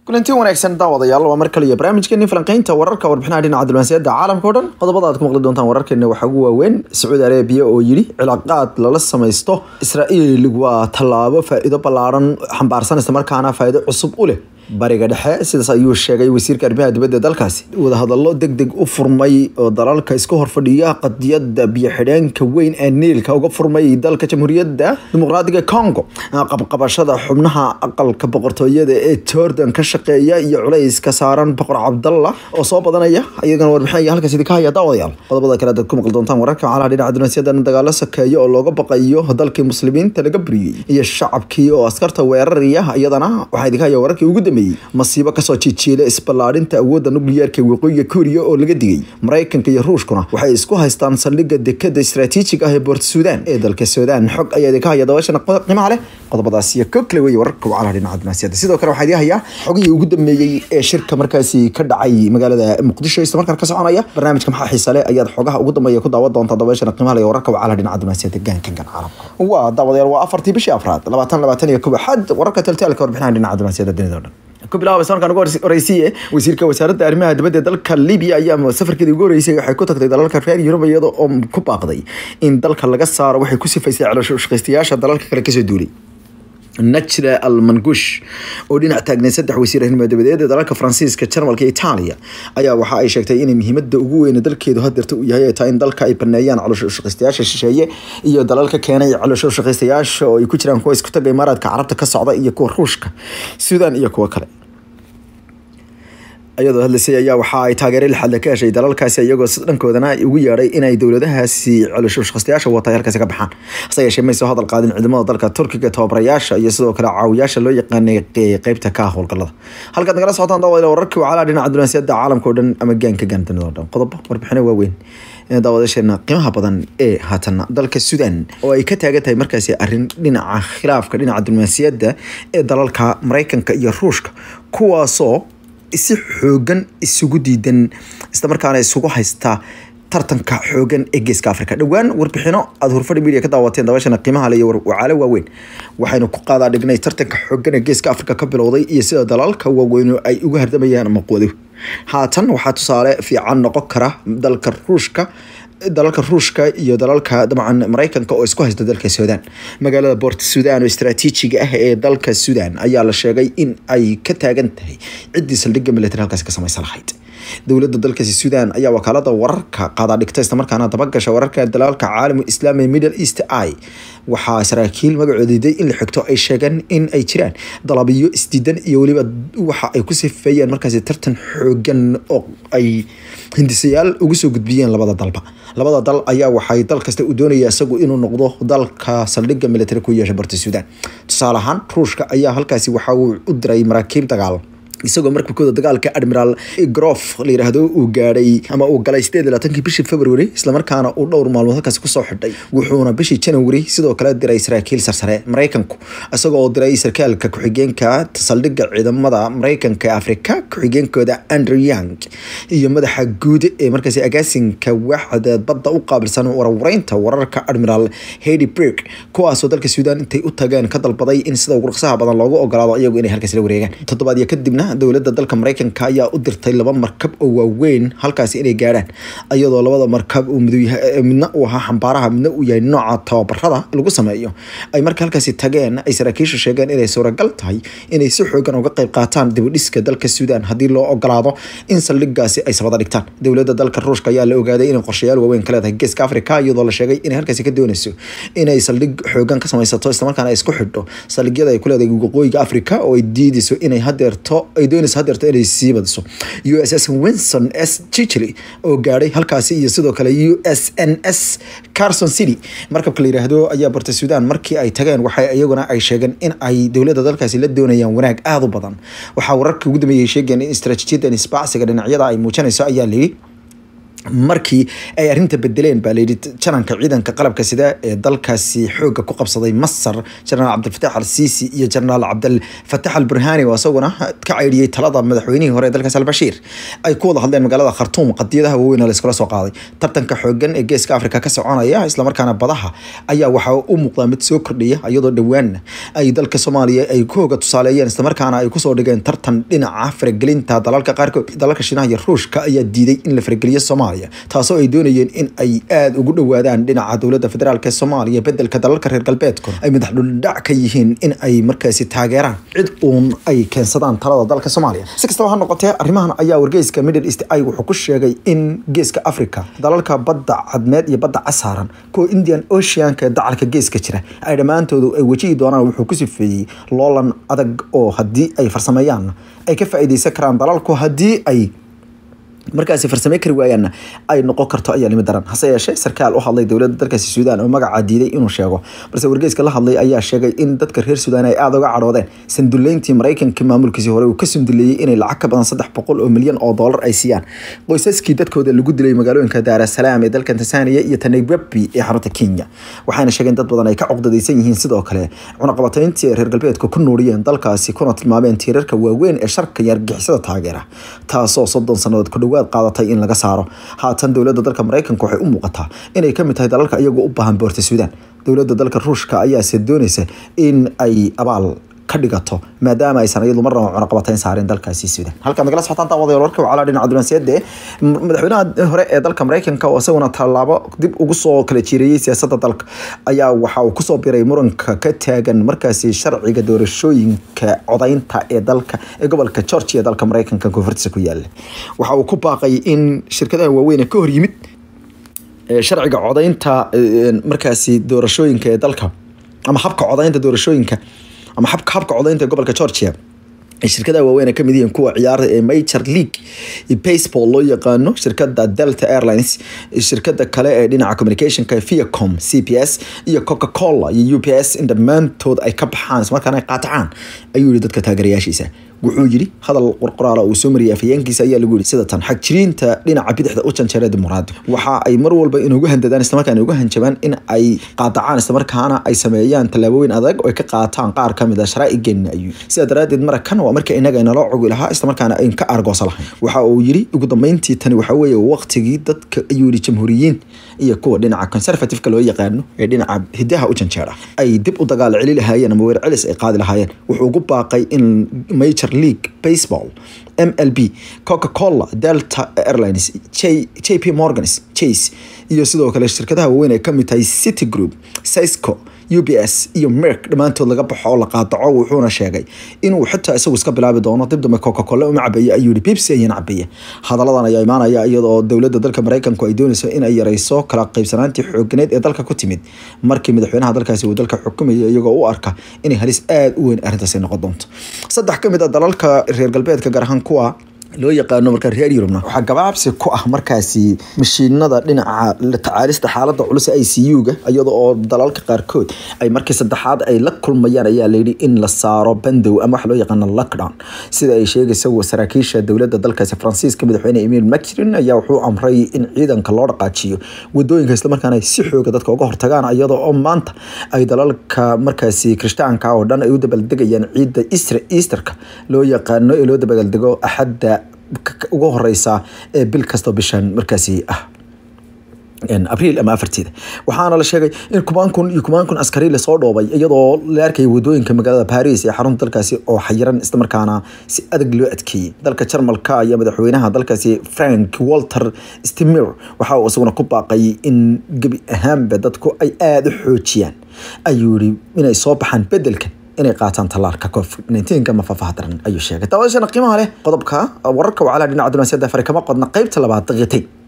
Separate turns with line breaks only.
kulanti wanaagsan daawadayaal waa mar kale iyo barnaamijkeeni falanqeynta wararka warbixinaha dhinaca diblomaasiyadda caalamka o dhan qodobada aad ku maqli doontaan wararkeena waxaa ugu waaweyn sacuudi arabiya oo yidhi cilaaqaad lala samaysto israa'iil waa tallaabo faa'iido ballaaran xambaarsan isla markaana faa'iido cusub u leh bariga dhexe sidaas ayuu sheegay wasiirka arrimaha dibadda dalkaasi wadahadallo deg deg u furmay oo dalalka iska horfadhiya qadiyadda biyo-xidheenka weyn ee niilka uga furmay dalka jamhuuriyadda dimuqraadiga congo qabqabashada xubnaha aqalka boqortooyada ee jordan ka shaqeeya iyo culayska saaran boqor cabdalla oo soo badanaya iyagana warbixinaya halkaas idinka haya daawadayaal qodobada kale aad ku maqli doontaan wararka calaha dhinaca diblomaasiyadda dagaalo sakeeya oo looga baqayo dalkii muslimiinta laga buriyey iyo shacabkii oo askarta weeraraya iyadana waxaa idinka haya wararkii ugu dambeeyey masiibo kasoo jijiila isballaarinta awoodda nukliyeerka waqooyiga kuuriya oo laga digay maraykanka iyo ruushkuna waxay isku haystaan saldhigga dekada istaraatiijiga ah ee boort suudaan ee dalka suudaan xog ayaa idinka haya dabaashana qiimaha leh qodobadaas iyo kog kale wey wararka wacalaha dhinaca diblomaasiyadda sidoo kale waxaa idin hayaa xogihii ugu dambeeyey ee shirka markaasi ka dhacay magaalada muqdisho isla markaan ka soconaya barnaamijka maxaa xiisa leh ayaad xogaha ugu dambeeya ku daawan doontaa dabaashana qiimaha leh wararka wacalaha dhinaca diblomaasiyadda gaankan gan caalamka waa daawadayaal waa afartii bishii afraad labaatan labaatan iyo kow xad wararka taltaalka warbixinaha dhinaca diblomaasiyadda dunida o dhan ku bilaaba sanadkan ugu horeysiye wasiirka wasaaradda arrimaha dibadda dalka Libya ayaa safarkeedii ugu horeysay waxay ku tagtay dalalka reer Yurub iyada oo ku baaqday in dalka laga saaro waxay ku sifaysay caloosho shaqaystayaasha dalalka kale kasoo duulay najra almangush oo dhinac taagnay saddex wasiir arrimaha dibadeed ee dalalka faransiiska jarmalka iyo itaaliya ayaa waxa ay sheegtay inay muhiimada ugu weyn dalkeedu hadeerta uu yahay ay tahay in dalka ay baneeyaan caloosho shaqaystayaasha shisheeye iyo dalalka keenay caloosho shaqaystayaasha oo ay ku jiraan kuwa isku taga imaaraadka carabta ka socda iyo kuwa ruushka suudaan iyo kuwa kale iyadoo hadlaysay ayaa waxa ay taageero lixaad ka heshay dalalkaasi iyagoo dhankoodana ugu yeedhay inay dowladahaasi caloosho shaqaystayaasha wata halkaasi ka baxaan hase yeeshee mayso hadal qaadin ciidamada dalka turkiga tababarayaasha iyo sidoo kale caawiyaasha loo yaqaanay qeybta ka howlgalada halkaad nagala socotaan daawada wararkii wacalaha dhinaca diblomaasiyadda caalamka oo dhan ama gaanka gaandanida o dhan qodobo warbixino waaweyn daawadasheena qiimaha badan ee haatana dalka sudan oo ay ka taagan tahay markaasi arrin dhinaca khilaafka dhinaca diblomaasiyadda ee dalalka maraykanka iyo ruushka kuwaasoo si xoogan isugu diidan islamarkaana isugu haysta tartanka xoogan ee geeska africa dhowaan warbixino aada hurfadhi media ka daawateen dabashana qiimaha le iyo wacaalo waaweyn waxaynu ku qaadaa dhignay tartanka xoogan ee geeska africa ka bilowday iyo sida dalalka waaweyn ay uga hardamayaan maqwado haatan waxaa tusaale fiican noqon kara dalka ruushka dalalka ruushka iyo dalalka dabcan maraykanka oo isku haysta dalka suudaan magaalada boort suudaan oo istaraatiijiga ah ee dalka suudaan ayaa la sheegay in ay ka taagan tahay ciddii saldhigga military halkaasi ka samaysan lahayd dowladda dalkaasi suudaan ayaa wakaalada wararka qaadaa dhigta islamarkaana dabagasha wararka dalalka caalamu islaami middle east i waxaa saraakiil magacooda diiday in la xigto ay sheegeen in ay jiraan dalabiyo isdiidan iyo weliba waxa ay ku sifeeyeen markaasi tartan xoogan oo ay hindisayaal ugu soo gudbiyeen labada dalba labada dal ayaa waxay dal kasta u doonaya isagu inuu noqdo dalka saldhigga military ku yeesha barta suudaan tusaale ahaan ruushka ayaa halkaasi waxa uu u diray maraakiib dagaal isagoo markabkooda dagaalka admiral grof la yiraahdo uu gaadhay ama uu galay sideed iyo labaatankii bishii february islamarkaana uu dhowr maalmood halkaasi kusoo xidhay wuxuuna bishii january sidoo kale diray saraakiil sarsare maraykanku isagoo diray sarkaalka ku-xigeenka saldhigga ciidamada maraykanka ee afrika ku-xigeenkooda andrew young iyo madaxa guud ee markaasi agaasinka waaxda badda u qaabilsan warwareynta wararka admiral hedy brig kuwaasoo dalka suudaan intay u tageen ka dalbaday in sida ugu dhaqsaha badan loogu ogolaado iyagu inay halkaasi la wareegaan toddobaadyo kadibna dowladda dalka maraykanka ayaa u dirtay laba markab oo waaweyn halkaasi inay gaadhaan iyadoo labada markab uu midna uu ahaa xambaaraha midna uu yahay nooca tababarada lagu sameeyo ay marka halkaasi tageen ay saraakiishu sheegeen inay suuragal tahay inay si xoogan uga qayb qaataan dibudhiska dalka suudaan haddii loo ogolaado in saldhiggaasi ay sabada dhigtaan dowladda dalka ruushka ayaa la ogaaday inay qorshayaal waaweyn ka leedahay geeska africa iyadoo la sheegay inay halkaasi ka doonayso inay saldhig xoogan ka samaysato islamarkaana ay isku xidho saldhigyada ay ku leedahay waqooyiga africa oo ay diidayso inay hadeerto ay doonayso hadeerto inay sii badiso u s s winson s chichely oo gaadhay halkaasi iyo sidoo kale u s n s carson city markabka la yiraahdo ayaa barta suudaan markii ay tageen waxay iyaguna ay sheegeen in ay dowladda dalkaasi la doonayaan wanaag aada u badan waxaa wararka ugu dambeeyay sheegeen in istaraatiijiyadan isbaacsiga dhinacyada ay muujinayso ayaa layidhi markii ay arrinta bedeleen baa layidhi jananka ciidanka qalabka sida ee dalkaasi xooga ku qabsaday masar jenaraal cabdilfatax al siisi iyo jenaraal cabdilfatax al burhani oo isaguna ka caydhiyey talada madaxweynihii hore ee dalkaas albashiir ay ku wada hadleen magaalada khartuum qadiyadaha waaweyn oo layskula soo qaaday tartanka xoogan ee geeska afrika ka soconaya islamarkaana badaha ayaa waxaa u muuqdaa mid soo kordhiya iyadoo dhowaanna ay dalka soomaaliya ay ku hooga tusaaleeyeen islamarkaana ay kusoo dhigeen tartan dhinaca faragelinta dalalka qaarkood dalalka shiinaha iyo ruushka ayaa diiday in la farageliyo soomaaliya taasoo ay doonayeen in ay aada ugu dhowaadaan dhinaca dowladda federaalk ee soomaaliya bedelka dalalka reer galbeedku ay madax dhuldhac ka yihiin in ay markaasi taageeraan cid uun ay keensadaan talada dalka soomaaliya si kastaba ha noqotee arrimahan ayaa wargeyska middle east ay wuxuu ku sheegay in geeska africa dalalka badda cadmeed iyo badda casaaran kuwa indian oceanka ee dacalka geeska jira ay dhammaantoodu ay wajihi doonaan wuxuu ku sifeeyey loolan adag oo haddii ay farsameeyaan ay ka faa'iideysan karaan dalalku haddii ay markaasi farsamey kari waayaanna ay noqon karto ayaa limi daran hase yeeshee sarkaal u hadlay dowladda dalkaasi suudaan oo magacaa diiday inuu sheego balse wargeyska la hadlay ayaa sheegay in dadka reer suudaan ay aada uga cadhoodeen sanduleyntii maraykanka maamulkiisii hore uu ka sunduleeyey inay lacag ka badan saddex boqol oo milyan oo doolar ay siiyaan qoysaskii dadkooda lagu dilay magaalooyinka daarasalaam ee dalka tansaaniya iyo tanairobi ee xarunta kenya waxaana sheegeen dad badan ay ka coqdadaysan yihiin sidoo kale cunaqabatayntii ay reer galbeedka ku nuuriyeen dalkaasi kuna tilmaameen tiirarka waaweyn ee sharka iyo argixisada taageera taasoo soddon sannadood ku dhowaad qaadatay in laga saaro haatan dowladda dalka maraykanka waxay u muuqataa inay kamid tahay dalalka iyagoo u baahan boorta suudaan dowladda dalka ruushka ayaase doonaysa in ay abaal ka dhigato maadaama aysan iyadu marnaba cunaqabatayn saareen dalkaasi suudaan halka nagala socotaan daawadayaal warka wacala dhinaca dunaasiyadde madaxweynaha hore ee dalka maraykanka oo isaguna tallaabo dib ugu soo kala jiireeyey siyaasadda dalka ayaa waxa uu kusoo biray muranka ka taagan markaasi sharciga doorashooyinka codaynta ee dalka ee gobolka georgia ee dalka maraykanka koonfurtiisa ku yaala waxa uu ku baaqay in shirkadaha waaweyn ka hor yimid sharciga codaynta markaasi doorashooyinka ee dalka ama habka codaynta doorashooyinka ama habka habka codaynta ee gobolka georgia shirkadaha waaweyn ay kamid yihiin kuwa ciyaara ee major league baseball loo yaqaano shirkada delta airlines shirkada kale ee dhinaca communicationka viacom c p s iyo coca cola iyo u p s in dhammaantood ay ka baxaan ismarkaana ay qaatacaan ayuu yihi dadka taageerayaashiisa wuxuu yidhi hadal qorqoraala uu soo mariyay afhayeenkiisa ayaa lagu yidhi sida tan xagjiriinta dhinaca bidixda u janjeera dimuqraadi waxa ay mar walba inugu handadaan islamarkaana ugu hanjabaan in ay qaadacaan islamarkaana ay sameeyaan tallaabooyin adag oo ay ka qaataan qaar ka mid a sharaa'igeena ayuu sidaa daraaddeed marakan waa marka inaga inala cogi lahaa islamarkaana ayn ka aargoosa lahayn waxa uu yidhi ugu dambeyntii tani waxa weeye waqtigii dadka ayuu yidhi jamhuuriyiin iyo kuwa dhinaca conservativeka loo yaqaano ee dhinaca hidaha u janjeera ay dib u dagaal celi lahaayeen ama weer celis ay qaadi lahaayeen wuxuu ugu baaqay in major league baseball mlb coca cola delta airlines j p morgans chase iyo sidoo kale shirkadaha waaweyn ay kamid tahay city group cisco u b s iyo merk dhammaantood laga baxo oo la qaadaco wuxuuna sheegay inuu xitaa isagu iska bilaabi doono dib dambe coca cola uma cabeeye ayuu yihi bibsi ayana cabeeye hadaladan ayaa imaanaya iyadoo dowladda dalka maraykanku ay doonayso in ay yareyso kala qaybsanaantii xooganeed ee dalka ku timid markii madaxweynaha dalkaasi uu dalka xukumayay iyagoo u arka inay halis aada u weyn arrintaasi noqon doonto saddex ka mid a dalalka reer galbeedka gaar ahaan kuwa loo yaqaano markaa reer yurubna waxaa gabaabsi ku ah markaasi mashiinada dhinaca tacaalista xaalada culus i c u-ga iyada oo dalalka qaarkood ay markii saddexaad ay la kulmayaan ayaa layidhi in la saaro bandow ama waxa loo yaqaano lockdown sida ay sheegaysa saraakiisha dowladda dalkaasi faransiiska madaxweyne emil macron ayaa wuxuu amray in ciidanka loo dhaqaajiyo wadooyinka islamarkaana ay si xooga dadka uga hortagaan iyada oo maanta ay dalalka markaasi kirishtaanka oo dhan ay u dabaaldegayaan ciidda easterka loo yaqaano ee loo dabaaldego axadda ugu horeysa ee bil kastoo bishan markaasi ah abriil ama afarteeda waxaana la sheegay in kumaan kun iyo kumaan kun askari lasoo dhoobay iyadoo la arkaya wadooyinka magaalada paris ee xarunta dalkaasi oo xayiran islamarkaana si adag loo adkeeyey dalka jarmalka ayaa madaxweynaha dalkaasi frank walter stemir waxa uu isaguna ku baaqay in gebi ahaanba dadku ay aada u xoojiyaan ayuu yihi inay soo baxaan bedelka inay qaataan tallaalka covid nneteen ama faahfaaha daran ayuu sheegay daawashana qiimaha leh qodobka wararka wacalaha dhinaca dunaasiyadda fari kama qodna qeybta labaad daqiiqtay